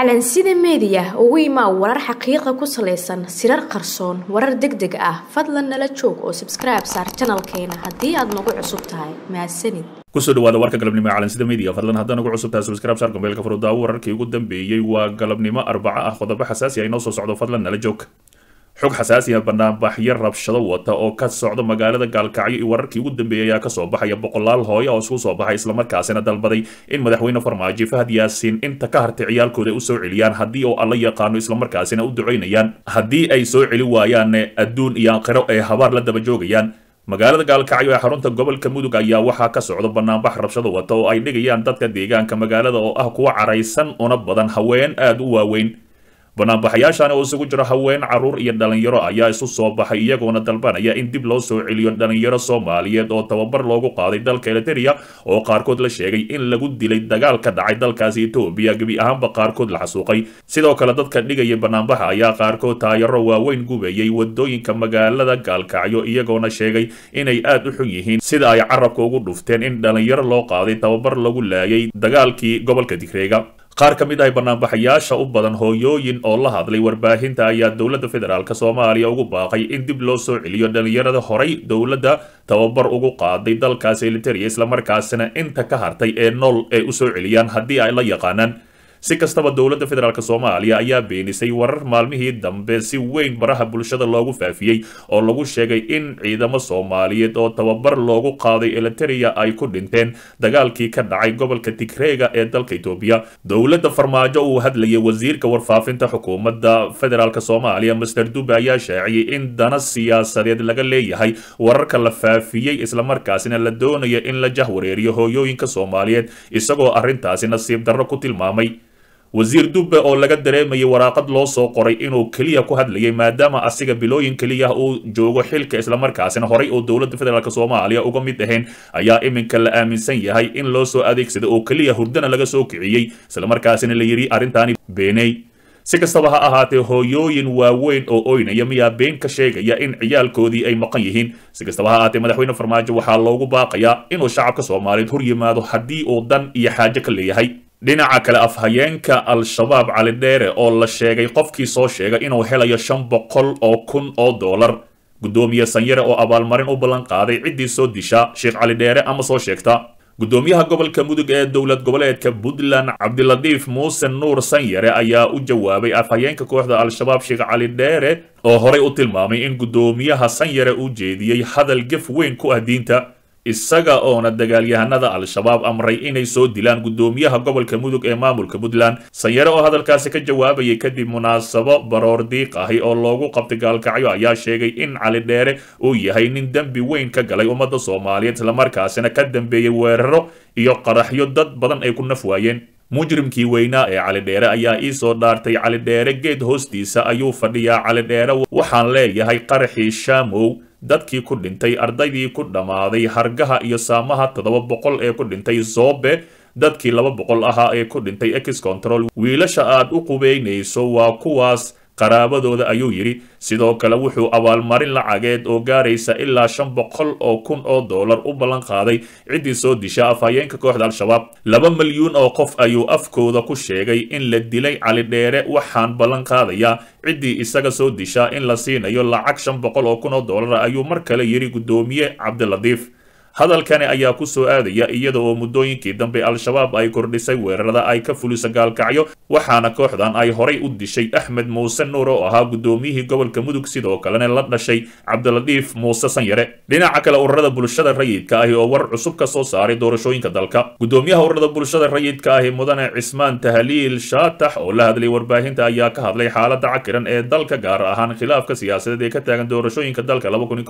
calansida meediya ugu imaa warar xaqiiqa ku salaysan sirar qarsoon warar deg deg ah fadlan nala joog oo sabskribe saar janalkeena haddii aad nagu cusub tahay mahadsanid kusoo dhawaada warka galabnimo ee calansida media fadlan haddaan ugu cusub tahay subscribe saar gombeelka furudaawo wararkii ugu dambeeyey waa galabnimo arbaco ah qodobo xasaasi ah inoo soo socdo fadlan nala joog xog xasaasi ah banaanbaxyo rabshado wata oo ka socda magaalada gaalkacyo iyo wararkii ugu dambeeyay ayaa kasoo baxaya boqolaal hooyo oo isku soo baxay islamarkaasina dalbaday in madaxweyne farmaajo fahad yaasiin inta ka hartay ciyaalkooda usoo celiyaan haddii oo alla yaqaano islamarkaasina u ducaynayaan haddii ay soo celi waayaanne adduun iyo aakhiro ay habaar la daba joogayaan magaalada gaalkacyo ee xarunta gobolka mudug ayaa waxaa ka socda banaanbax rabshado wata oo ay dhigayaan dadka deegaanka magaalada oo ah kuwa caraysan una badan haween aada u waaweyn banaanbaxayaashan oo isugu jiro haween caruur iyo dhalinyaro ayaa isu soo baxay iyagoona dalbanaya in dib loo soo celiyo dhalinyaro soomaaliyeed oo tababar loogu qaaday dalka eliteria oo qaarkood la sheegay in lagu dilay dagaal ka dhacay dalkaasi etoobiya gebi ahaanba qaarkood la xasuuqay sidoo kale dadka dhigaya banaanbaxa ayaa qaarkood taayaro waaweyn gubayay wadooyinka magaalada gaalkacyo iyagoona sheegay inay aad u xun yihiin sida ay carabka ugu dhufteen in dhalinyaro loo qaaday tababar lagu laayay dagaalkii gobolka digreega qaar ka mid ah banaanbaxayaasha u badan hooyooyin oo la hadlay warbaahinta ayaa dowladda federaalk soomaaliya ugu baaqay in dib loo soo celiyo dhalinyarada horay dowladda tababar ugu qaaday dalkaasi eliteria islamarkaasina inta ka hartay ee nool ay usoo celiyaan haddii ay la yaqaanaan si kastaba dowladda federaalk soomaaliya ayaa beenisay warar maalmihii dambe si weyn baraha bulshada loogu faafiyey oo lagu sheegay in ciidamo soomaaliyeed oo tababar loogu qaaday eliteria ay ku dhinteen dagaalkii ka dhacay gobolka tigreega ee dalka etoobiya dowladda farmaajo uu hadlayay wasiirka warfaafinta xukuumadda federaalk soomaaliya master dube ayaa shaaciyey in dana siyaasadeed laga leeyahay wararka la faafiyey islamarkaasina la doonaya in la jahwareeriyo hooyooyinka soomaaliyeed isagoo arrintaasi nasiib darro ku tilmaamay wasiir dubbe oo laga dareemayay waraaqad loo soo qoray inuu keliya ku hadlayay maadaama asiga bilooyin keliya uu joogo xilka islamarkaasina horay oo dowladda federaalk soomaaliya uga mid ahayn ayaa iminka la aaminsan yahay in loo soo adeegsada oo keliya hurdana laga soo kiciyey islamarkaasina la yidhi arrintaani beeney si kastaba ha ahaatee hooyooyin waaweyn oo oynaya miyaa been ka sheegaya in ciyaalkoodii ay maqan yihiin si kastaba ha ahaatee madaxweyne farmaajo waxaa loogu baaqayaa inuu shacabka soomaaliyeed hor yimaado haddii uu dan iyo xaajo ka leeyahay dhinaca kale afhayeenka al-shabaab cali dheere oo la sheegay qofkii soo sheegay inuu helayo shan boqol oo kun oo dollar guddoomiye sanyare oo abaalmarin u ballan qaaday ciddii soo disha sheekh cali dheere ama soo sheegta guddoomiyaha gobolka mudug ee dowlad goboleedka puntland cabdilatiif muuse nuur sanyare ayaa u jawaabay afhayeenka kooxda al-shabaab sheekh cali dheere oo horay u tilmaamay in guddoomiyaha sanyare u jeediyey hadal gef weyn ku ah diinta isaga oona dagaalyahanada al-shabaab amray inay soo dilaan guddoomiyaha gobolka mudug ee maamulka puntland sanyare oo hadalkaasi ka jawaabayay kadib munaasabo baroor diiq ahi oo loogu qabtay gaalkacyo ayaa sheegay in cali dheere uu yahay nin dembi weyn ka galay ummadda soomaaliyeed islamarkaasina ka dambeeyey weeraro iyo qaraxyo dad badan ay ku naf waayeen mujrimkii weynaa ee cali dheere ayaa ii soo dhaartay cali dheere geed hoostiisa ayuu fadhiyaa cali dheere waxaan leeyahay qaraxii shaamow dadkii ku dhintay ardaydii ku dhammaaday hargaha iyo saamaha toddoba boqol ee ku dhintay zoobe dadkii laba boqol ahaa ee ku dhintay ex control wiilasha aad u qubeynayso waa kuwaas qaraabadooda ayuu yidhi sidoo kale wuxuu abaalmarin lacageed oo gaaraysa ilaa shan boqol oo kun oo dollar u ballan qaaday ciddii soo disha afhayeenka kooxda al-shabaab laba milyuun oo qof ayuu afkooda ku sheegay in la dilay cali dheere waxaan ballan qaadayaa ciddii isaga soo dishaa in la siinayo lacag shan boqol oo kun oo dollar ayuu mar kale yidhi guddoomiye cabdilatiif hadalkani ayaa ku soo aadaya iyada oo muddooyinkii dambe al-shabaab ay kordhisay weerarada ay ka fulisa gaalkacyo waxaana kooxdan ay horay u dishay axmed muuse nuur oo ahaa guddoomiyihii gobolka mudug sidoo kalena la dhashay cabdilatiif muuse sanyare dhinaca kale ururada bulshada rayidka ahi oo war cusub ka soo saaray doorashooyinka dalka guddoomiyaha ururada bulshada rayidka ahi mudane cismaan tahliil shaatax oo la hadlay warbaahinta ayaa ka hadlay xaalada cakiran ee dalka gaar ahaan khilaafka siyaasadeed ee ka taagan doorashooyinka dalka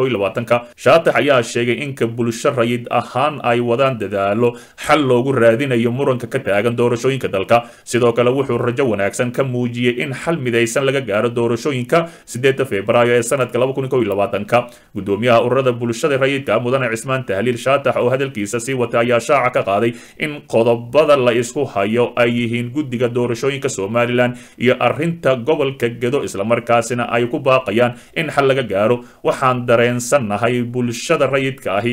shaatax ayaa sheegay inka bulsha rayid ahaan ay wadaan dadaalo xal loogu raadinayo muranka ka taagan doorashooyinka dalka sidoo kale wuxuu rajo wanaagsan ka muujiyey in xal midaysan laga gaaro doorashooyinka sideeda februaayo ee sanadka guddoomiyaha ururada bulshada rayidka mudane cismaan tahliil shaatax oo hadalkiisa sii watay ayaa shaaca ka qaaday in qodobada la isku hayo ay yihiin guddiga doorashooyinka somalilan iyo arinta gobolka gedo islamarkaasina ay ku baaqayaan in xal laga gaaro waxaan dareensannahay bulshada rayidka ahi oo dhex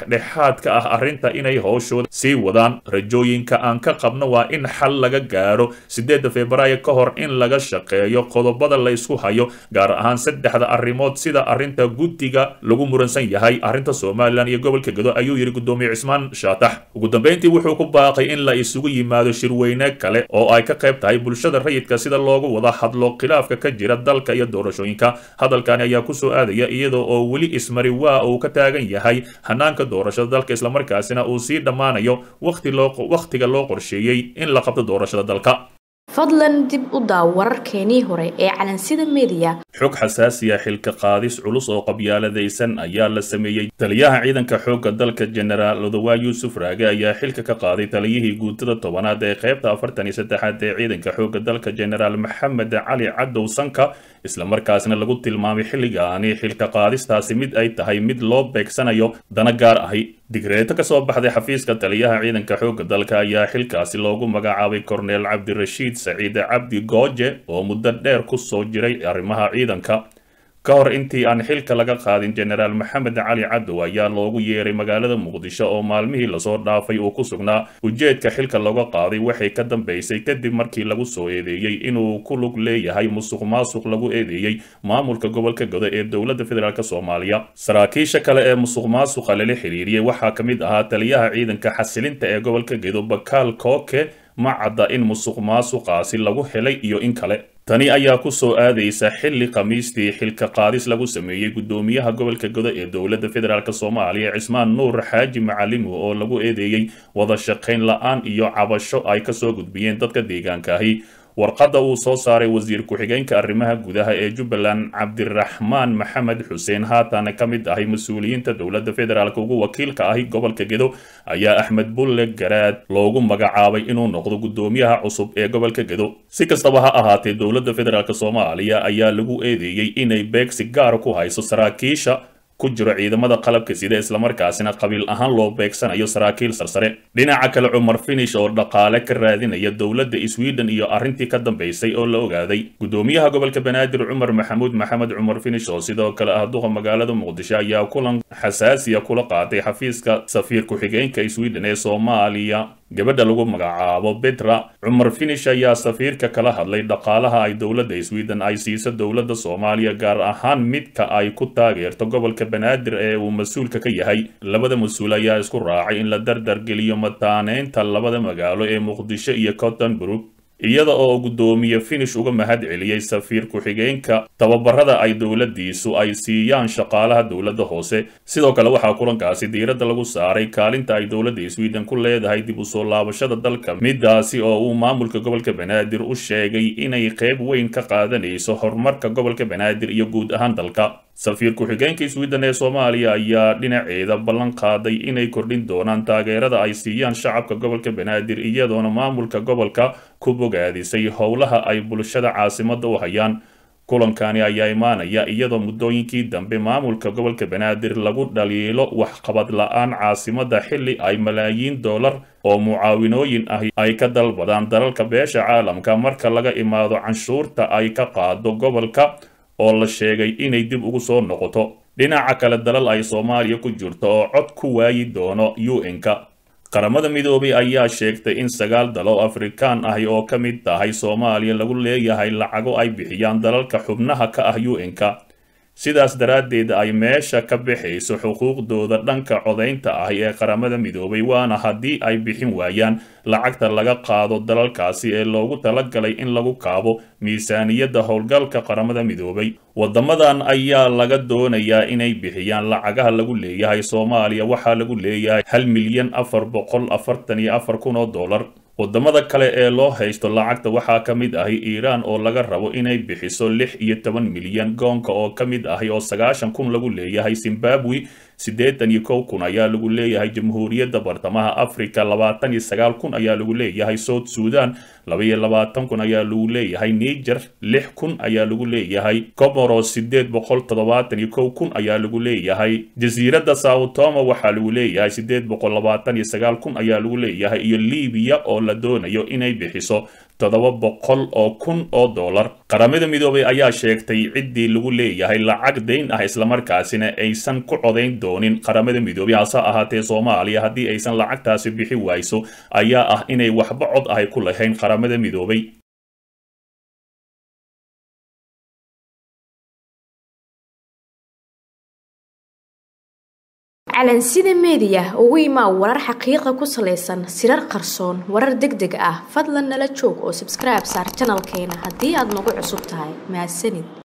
dhexdhexaad ka ah arrinta inay howshooda sii wadaan rajooyinka aan ka qabno waa in xal laga gaaro sideedda februaayo ka hor in laga shaqeeyo qodobada la isku hayo gaar ahaan saddexda arrimood sida arrinta guddiga lagu muransan yahay arrinta somalilan iyo gobolka gedo ayuu yidhi guddoomiye cismaan shaatax ugu dambeyntii wuxuu ku baaqay in la isugu yimaado shirweyne kale oo ay ka qayb tahay bulshada rayidka sida loogu wada hadlo khilaafka ka jira dalka iyo doorashooyinka hadalkani ayaa kusoo aadaya iyadoo oo weli ismari waa uu ka taagan yahay hanaanka doorashada dalka islamarkaasina uu sii dhammaanayo wakhtiga loo qorsheeyey in la qabto doorashada dalka fadlan dib u daaw wararkeenii hore ee calansida mediya xog xasaasiya xilka qaadis culus oo qabyaaladaysan ayaa la sameeyey taliyaha ciidanka xoogga dalka jenaraal odawaa yuusuf raage ayaa xilka ka qaaday taliyihii guutada tobanaad ee qaybta afartan iyo saddexaad ee ciidanka xoogga dalka jenaraal maxamed cali cadow sanka islamarkaasna lagu tilmaamay xilligaani xilka qaadistaasi mid ay tahay mid loo beegsanayo dana gaar ahi digreeto kasoo baxday xafiiska taliyaha ciidanka xoogga dalka ayaa xilkaasi loogu magacaabay korneel cabdirashiid saciide cabdi gooje oo muddo dheer ku soo jiray arrimaha ciidanka ka hor intii aan xilka laga qaadin jenaraal maxamed cali cadow ayaa loogu yeeray magaalada muqdisho oo maalmihii lasoo dhaafay uu ku sugnaa ujeedka xilka looga qaaday waxay ka dambeysay kadib markii lagu soo eedeeyey inuu ku lug leeyahay musuq maasuq lagu eedeeyey maamulka gobolka godo ee dowladda federaalk soomaaliya saraakiisha kale ee musuq maasuqa lala xiriiriyey waxaa ka mid ahaa taliyaha ciidanka xasilinta ee gobolka gedo bakaal kooke ma cadda in musuq maasuqaasi lagu helay iyo in kale tani ayaa ku soo aadaysa xilli khamiistii xilka qaadis lagu sameeyey guddoomiyaha gobolka godo ee dowladda federaalk soomaaliya cismaan nuur xaaji macalimo oo lagu eedeeyey wada shaqayn la-aan iyo cabasho ay kasoo gudbiyeen dadka deegaankaahi warqadda uu soo saaray wasiir ku-xigeenka arrimaha gudaha ee jubbaland cabdiraxmaan maxamed xuseen haatan ka mid ahay mas-uuliyiinta dowladda federaalk ugu wakiilka ahi gobolka gedo ayaa axmed bulle garaad loogu magacaabay inuu noqdo guddoomiyaha cusub ee gobolka gedo si kastaba ha ahaatee dowladda federaalk soomaaliya ayaa lagu eedeeyey inay beegsi gaar ku hayso saraakiisha ku jiro ciidamada qalabka sida islamarkaasina qabiil ahaan loo beegsanayo saraakiil sarsare dhinaca kale cumar finish oo dhaqaale ka raadinaya dowladda sweden iyo arrintii ka dambeysay oo la ogaaday guddoomiyaha gobolka banaadir cumar maxamuud maxamed cumar finish oo sidoo kale ah duqa magaalada muqdisho ayaa kulan xasaasiya kula qaatay xafiiska safiir ku-xigeenka sweden ee soomaaliya gabadha lagu magacaabo betra cumar finish ayaa safiirka kala hadlay dhaqaalaha ay dowladda sweden ay siiso dowladda soomaaliya gaar ahaan midka ay ku taageerto gobolka banaadir ee uu mas-uulka ka yahay labada mas-uul ayaa isku raacay in la dardar geliyo mataaneynta labada magaalo ee muqdisho iyo cottonburg iyada oo guddoomiye finish uga mahad celiyey safiir ku-xigeenka tababarada ay dowladdiisu ay siiyaan shaqaalaha dowladda hoose sidoo kale waxaa kulankaasi diiradda lagu saaray kaalinta ay dowladda sweden ku leedahay dib u soo laabashada dalka midaasi oo uu maamulka gobolka banaadir u sheegay inay qayb weyn ka qaadanayso horumarka gobolka banaadir iyo guud ahaan dalka safiir ku-xigeenka sweden ee soomaaliya ayaa dhinaceeda ballan qaaday inay kordhin doonaan taageerada ay siiyaan shacabka gobolka banaadir iyadoona maamulka gobolka ku bogaadisay howlaha ay bulshada caasimadda u hayaan kulankani ayaa imaanaya iyadoo muddooyinkii dambe maamulka gobolka banaadir lagu dhaliilo waxqabad la-aan caasimadda xilli ay malaayiin dollar oo mucaawinooyin ahi ay ka dalbadaan dalalka beesha caalamka marka laga imaado canshuurta ay ka qaado gobolka oo la sheegay inay dib ugu soo noqoto dhinaca kale dalal ay soomaaliya ku jirto oo cod ku waayi doono un-ka qaramada midoobay ayaa sheegtay in sagaal dal oo afrikaan ahi oo ka mid tahay soomaaliya lagu leeyahay lacago ay bixiyaan dalalka xubnaha ka ah un-ka sidaas daraaddeed ay meesha ka baxayso xuquuqdooda dhanka codaynta ahi ee qaramada midoobay waana haddii ay bixin waayaan lacagta laga qaado dalalkaasi ee loogu talagalay in lagu kaabo miisaaniyadda howlgalka qaramada midoobay waddamadan ayaa laga doonayaa inay bixiyaan lacagaha lagu leeyahay soomaaliya waxaa lagu leeyahay hal milyan afar boqol afartan iyo afar kun oo dollar waddamada kale ee loo haysto lacagta waxaa ka mid ahi iiraan oo laga rabo inay bixiso lix iyo toban milyan goonka oo ka mid ahi oo sagaashan kun lagu leeyahay zimbabwe siddeetan iyo kow kun ayaa lagu leeyahay jamhuuriyadda bartamaha africa labaatan iyo sagaal kun ayaa lagu leeyahay south sudan laba iyo labaatan kun ayaa lagu leeyahay niger lix kun ayaa lagu leeyahay comoros siddeed boqol toddobaatan iyo kow kun ayaa lagu leeyahay jasiiradda sautoma waxaa lagu leeyahay siddeed boqol labaatan iyo sagaal kun ayaa lagu leeyahay iyo libiya oo la doonayo inay bixiso toddoba boqol oo kun oo dollar qaramada midoobay ayaa sheegtay ciddii lagu leeyahay lacag dayn ah islamarkaasina aysan ku codayn doonin qaramada midoobay hase ahaatee soomaaliya haddii aysan lacagtaasi bixi wayso ayaa ah inay waxba cod ahay ku lahayn qaramada midoobay calansida meediya ugu imaa warar xaqiiqa ku salaysan sirar qarsoon warar deg deg ah fadlan nala joog oo sabskribe saar janalkeena haddii aad nagu cusub tahay mahadsanid